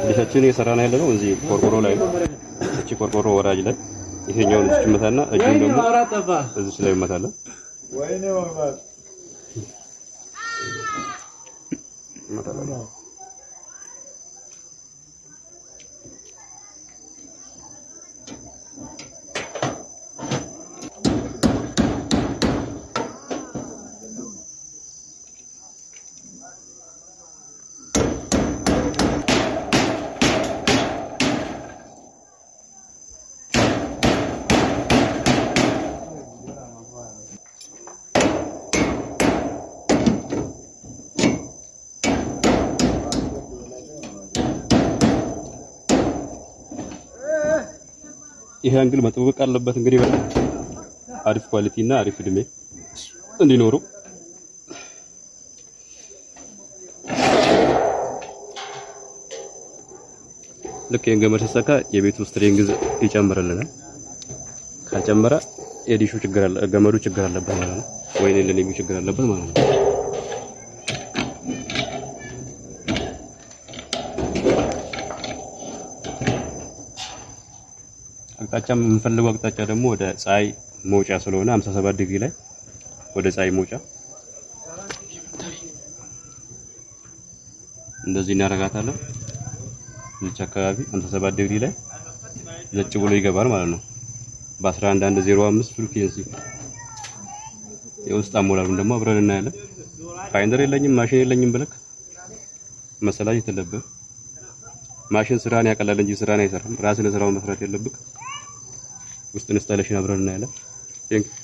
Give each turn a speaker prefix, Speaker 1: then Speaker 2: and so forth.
Speaker 1: ዲሻችን እየሰራን ያለ ነው እዚህ ቆርቆሮ ላይ ነው። እቺ ቆርቆሮ ወራጅ ላይ ይሄኛውን እዚህ መታና እጁን ደግሞ እዚህ ላይ መታለን።
Speaker 2: ወይኔ መግባት
Speaker 1: ይሄ አንግል መጠበቅ አለበት እንግዲህ በጣም አሪፍ ኳሊቲ እና አሪፍ እድሜ እንዲኖረው ልክ ይሄን ገመድ ሲሰካ የቤቱ ስትሪንግዝ ይጨምርልናል። ካልጨመረ የዲሹ ችግር አለ፣ ገመዱ ችግር አለበት ማለት ነው። ወይኔ ለኔ ችግር አለበት ማለት ነው። አቅጣጫ የምንፈልገው አቅጣጫ ደግሞ ወደ ፀሐይ መውጫ ስለሆነ 57 ዲግሪ ላይ ወደ ፀሐይ መውጫ እንደዚህ እናደርጋታለን። እዚች አካባቢ 57 ዲግሪ ላይ ዘጭ ብሎ ይገባል ማለት ነው። በ11105 ፍሪኩዌንሲ የውስጥ አሞላሉን ደግሞ አብረን እናያለን። ፋይንደር የለኝም ማሽን የለኝም ብለክ መሰላቸት የለብህም። ማሽን ስራን ያቀላል እንጂ ስራን አይሰራም። ራስን ስራውን መስራት የለብህ። ውስጥ ኢንስታሌሽን አብረን እናያለን። ቴንክ